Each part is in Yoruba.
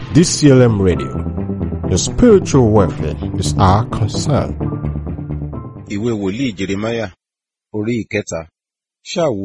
DCLM Radio. Your spiritual welfare is our concern. ìwé wòlíì jeremáyà orí ìkẹta ṣáàwó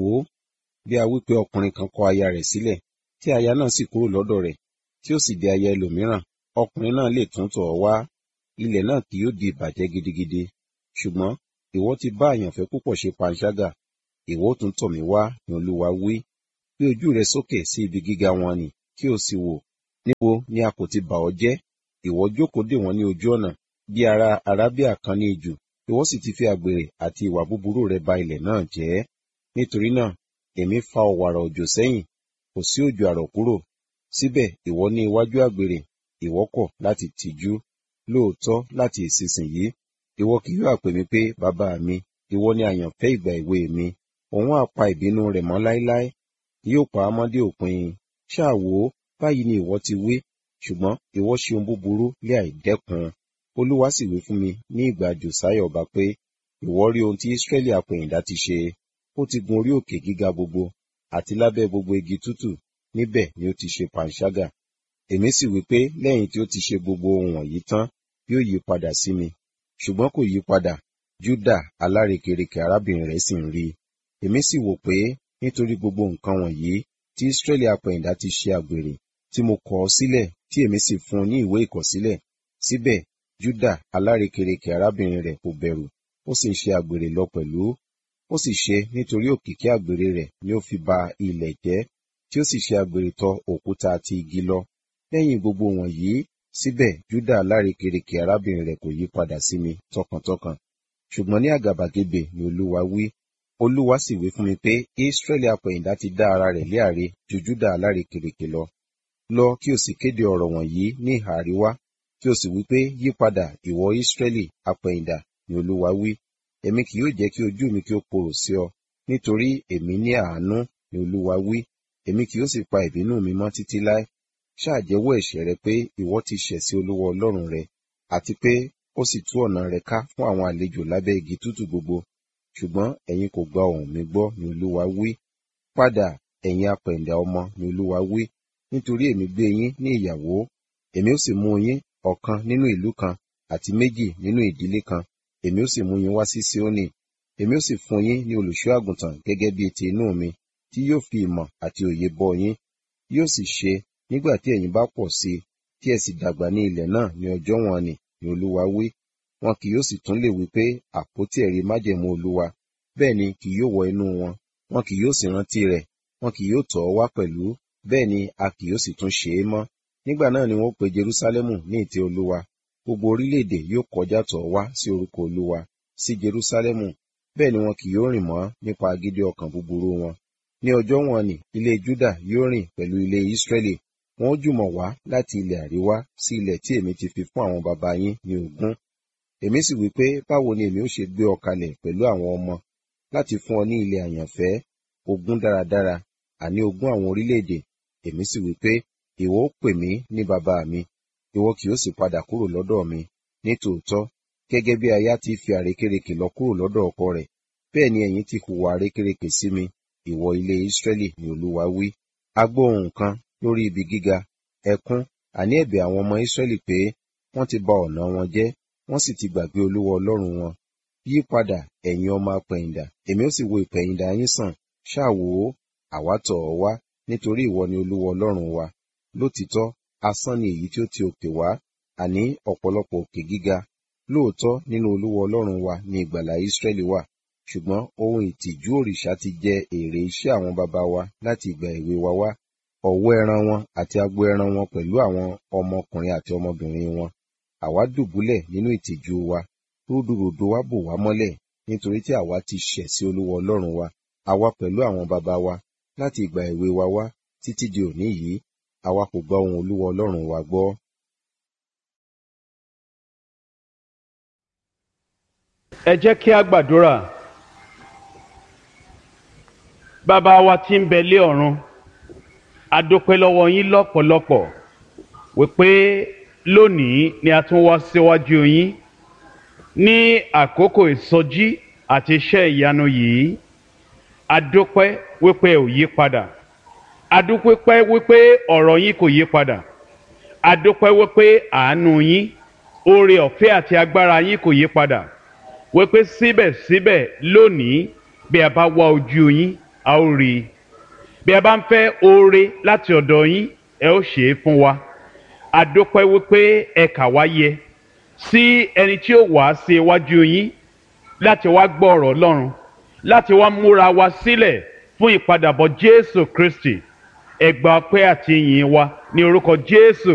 bí a wí pé ọkùnrin kan kọ aya rẹ̀ sílẹ̀ tí aya náà sì kúrò lọ́dọ̀ rẹ̀ tí ó sì di aya ẹlòmíràn ọkùnrin náà lè tún tọ̀ ọ́ wá ilẹ̀ náà kì yóò di ìbàjẹ́ gidigidi ṣùgbọ́n ìwọ ti bá àyànfẹ́ púpọ̀ ṣe panṣágà ìwọ ó tún tọ̀ mí wá ní olúwa wí gbé ojú rẹ sókè sí ibi gíga wọn nì kí o sì wò níbo ni a kò ti bà ọ́ jẹ́ ìwọ jókòó dè wọ́n ní ojú ọ̀nà bí ará arábíà kan ní ijù ìwọ sì ti fi àgbèrè àti ìwà búburú rẹ ba ilẹ̀ náà jẹ́ nítorí náà èmi fa ọ̀wàrà òjò sẹ́yìn kò sí òjò àrọ̀ kúrò síbẹ̀ ìwọ ní iwájú àgbèrè ìwọ kọ̀ láti tìjú lóòótọ́ láti ìsinsìnyí ìwọ kì yóò pè mí pé bàbá mi ìwọ ni àyànfẹ́ ìgbà èwe mi òun á pa ìbínú rẹ̀ mọ́ láéláé yóò pa á mọ́ dé òpin ṣáà wò ó báyìí ni ìwọ ti wí ṣùgbọ́n ìwọ ṣe ohun búburú lé àìdẹ́kun olúwa sì wí fún mi ní ìgbà jòsáyà ọba pé ìwọ rí ohun tí ísírẹ́lì àpẹ̀yìndà ti ṣe ó ti gun orí òkè gíga gbogbo àti lábẹ́ gbogbo igi tútù níbẹ̀ ni ó ti ṣe panṣágà èmi sì wí pé lẹ́yìn tí ó ti ṣe gbogbo ohun wọ̀nyí tán yóò yí padà sí mi ṣùgbọ́n kò yí padà júdà alárekereke arábìnrin rẹ̀ sì ń rí i èmi sì wò pé nítorí gbogbo nǹkan wọ̀nyí tí ísírẹ́lì àpẹ̀yìndà ti ṣe àgbèrè tí mo kọ̀ ọ́ sílẹ̀ tí èmi sì fún un ní ìwé ìkọ̀sílẹ̀ síbẹ̀ júdà alárekereke arábìnrin rẹ̀ kò bẹ̀rù ó sì ń ṣe àgbèrè lọ pẹ̀lú ó sì ṣe nítorí òkìkí àgbèrè rẹ̀ ni ó fi ba ilẹ̀ jẹ́ tí ó sì ṣe àgbèrè tọ òkúta àti igi lọ lẹ́yìn gbogbo wọ̀nyí síbẹ̀ júdà alárekereke arábìnrin rẹ̀ kò yí padà sí mi tọkàntọkàn ṣùgbọ́n ní àgàbàgebè ni olúwa wí olúwa sì wí fún mi pé israẹli apẹ̀yìndà ti dá ara rẹ̀ lé àre ju júdà alárekereke lọ lọ kí o sì kéde ọ̀rọ̀ wọ̀nyí ní ìhà àríwá kí o sì wí pé yí padà ìwọ israẹli apẹ̀yìndà ni olúwa wí èmi kì yóò jẹ́ kí ojú mi kí ó korò sí ọ nítorí èmi ní àánú ni olúwa wí èmi kì yóò sì pa ìbínú mi mọ́ títí láé ṣáà jẹ́wọ́ ẹ̀ṣẹ̀ rẹ pé ìwọ ti ṣẹ̀ sí olúwa ọlọ́run rẹ àti pé ó sì tú ọ̀nà rẹ ká fún àwọn àlejò lábẹ́ igi tútù gbogbo ṣùgbọ́n ẹ̀yin kò gba ohùn mi gbọ́ ni olúwa wí padà ẹ̀yin apẹ̀ǹdà ọmọ ni olúwa wí nítorí èmi gbé yín ní ìyàwó èmi ó sì mú yín ọ̀kan nínú ìlú kan àti méjì nínú ìdílé kan èmi ó sì mú yín wá sí Síónì èmi ó sì fún yín ní olùṣọ́ àgùntàn gẹ́gẹ́ bíi ti inú mi tí yóò fi ìmọ̀ àti òye bọ́ yín yóò sì ṣe nígbà tí ẹ̀yin bá pọ̀ sí i tí ẹ sì dàgbà ní ilẹ̀ náà ní ọjọ́ wọn ni ni olúwa wí wọn kì yóò sì tún lè wí pé àpótí ẹ̀rí májẹ̀mú olúwa bẹ́ẹ̀ ni kì yóò wọ inú wọn wọn kì yóò sì rántí rẹ̀ wọn kì yóò tọ̀ ọ́ wá pẹ̀lú bẹ́ẹ̀ ni a kì yóò sì tún ṣe é mọ́ nígbà náà ni wọn ó pe Jerúsálẹ́mù ní ìtẹ́ olúwa gbogbo orílẹ̀-èdè yóò kọjá tọ̀ ọ́ wá sí orúkọ olúwa sí Jerúsálẹ́mù bẹ́ẹ̀ ni wọn kì yóò rìn mọ́ nípa agídí ọkàn búburú wọn ní ọjọ́ wọn ni ilé Júdà yóò rìn pẹ̀lú ilé Ísírẹ́lì wọn ó jùmọ̀ wá láti ilẹ̀ àríwá sí ilẹ̀ tí èmi ti fi fún àwọn baba yín ní ogún èmi sì wí pé báwo ni èmi ó ṣe gbé ọ kalẹ̀ pẹ̀lú àwọn ọmọ láti fún ọ ní ilẹ̀ àyànfẹ́ ogún dáradára àní ogún àwọn orílẹ̀-èdè èmi sì wí pé ìwọ ó pè mí ní bàbá mi ìwọ kì yóò sì padà kúrò lọ́dọ̀ mi ní tòótọ́ gẹ́gẹ́ bí aya ti fi àrékérekè lọ kúrò lọ́dọ̀ ọkọ rẹ̀ bẹ́ẹ̀ ni ẹ̀yin ti hùwà àrékérekè sí mi ìwọ ilé Ísírẹ́lì ni Olúwa wí a gbọ́ ohùn kan lórí ibi gíga ẹkún àní ẹ̀bẹ̀ àwọn ọmọ Ísírẹ́lì pé wọ́n ti ba ọ̀nà wọn jẹ́ wọ́n sì ti gbàgbé Olúwa Ọlọ́run wọn yí padà ẹ̀yin ọmọ apẹ̀yìndà èmi ó sì wo ìpẹ̀yìndà yín sàn ṣáà wò ó àwa tọ̀ ọ́ wá nítorí ìwọ ni Olúwa Ọlọ́run wa lótìítọ́ asán ni èyí tí ó ti òkè wá àní ọ̀pọ̀lọpọ̀ òkè gíga lóòótọ́ nínú Olúwa Ọlọ́run wa ni ìgbàlà Ísírẹ́lì wà ṣùgbọ́n ohun ìtìjú òrìṣà ti jẹ èrè iṣẹ́ àwọn baba wa láti ìgbà èwe wa wá ọ̀wọ́ ẹran wọn àti agbo ẹran wọn pẹ̀lú àwọn ọmọkùnrin àti ọmọbìnrin wọn àwa dùbúlẹ̀ nínú ìtìjú wa rúdurùdu wa bò wá mọ́lẹ̀ nítorí tí àwa ti ṣẹ̀ sí Olúwa Ọlọ́run wa àwa pẹ̀lú àwọn baba wa láti ìgbà èwe wa wá títí di òní yìí àwa kò gba ohùn Olúwa Ọlọ́run wa gbọ́. ẹ jẹ́ kí a gbàdúrà bàbá wa tí ń bẹ lé ọ̀run a dúpẹ́ lọ́wọ́ yín lọ́pọ̀lọpọ̀ wípé lónìí ni a tún wá síwájú yín ní àkókò ìsọjí àti iṣẹ́ ìyanu yìí a dúpẹ́ wípé ò yí padà a dúpẹ́ wípé ọ̀rọ̀ yín kò yí padà adúpẹ́ wípé àánú yín oore ọ̀fẹ́ àti agbára yín kò yí padà wípé síbẹ̀síbẹ̀ lónìí bí a bá wá ojú yín a ó rí i bí a bá ń fẹ́ oore láti ọ̀dọ̀ yín ẹ ó ṣe é fún wa adúpẹ́ wípé ẹ kà wá yẹ sí ẹni tí ó wá sí iwájú yín láti wá gbọ́ ọ̀rọ̀ Ọlọ́run láti wá múra wa sílẹ̀ fún ìpadàbọ̀ Jésù Kristi ẹ gba ọpẹ́ àti ìyìn wa ní orúkọ Jésù